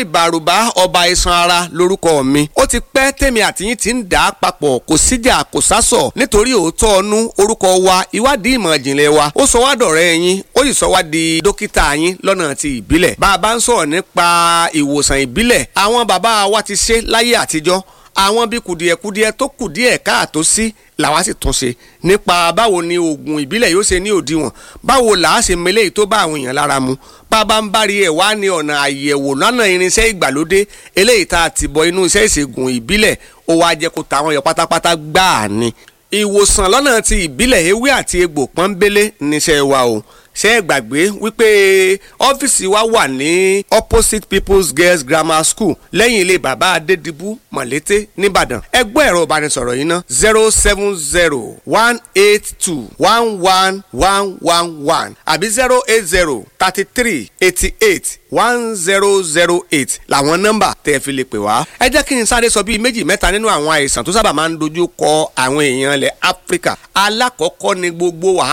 ìbàrùbá ọba iṣan ara lórúkọ mi ó ti pẹ́ tèmi àtìyín ti ń dà á papọ̀ kò síjà kò sásọ̀ nítorí òótọ́ ọnú orúkọ wa ìwádìí ìmọ̀ ìjìnlẹ̀ wa ó sọ wá dọ̀rẹ́ yín ó sì sọ wá di dókítà yín lọ́nà ti ìbílẹ̀ bá a bá ń sọ̀rọ̀ nípa ìwòsàn ìbílẹ̀ àwọn bàbá wa ti ṣe láyé àtijọ́ àwọn bí kùdìẹ̀kudiẹ tó kùdìẹ̀ káàtó sí làwa sì tún ṣe nípa báwo ni oògùn ìbílẹ̀ yóò ṣe ní òdiwọ̀n báwo là á ṣe mele tó bá àwọn èèyàn lára mu bàbá ń bari ẹ̀ wá ní ọ̀nà àyẹ̀wò lọ́nà irinṣẹ́ ìgbàlódé eléyìí tá a ti bọ inú iṣẹ́ ìṣègùn ìbílẹ̀ ó wá jẹ́ kó tàwọn yọ pátápátá gbáà ni ìwòsàn lọ́nà ti ìbílẹ̀ ewé àti egbò pọ́nbélé níṣẹ́ wa o ṣé ẹ gbàgbé wípé ọ́fíìsì wa wà ní opposite people's girls grammar school lẹ́yìn ilé bàbá adédìbú mọ̀lété nìbàdàn ẹgbẹ́ ẹ̀rọ ìbánisọ̀rọ̀ yìí ná zero seven zero one eight two one one one one one àbí zero eight zero thirty three eighty eight one zero zero eight làwọn nọ́mbà tẹ́ ẹ fi lè pè wá. ẹ jẹ́ kí n sáré sọ bíi méjì mẹ́ta nínú àwọn àìsàn tó sábà máa ń dojú kọ àwọn èèyàn ilẹ̀ áfíríkà alákọ̀ọ́kọ́ ni gbogbo wàhálà.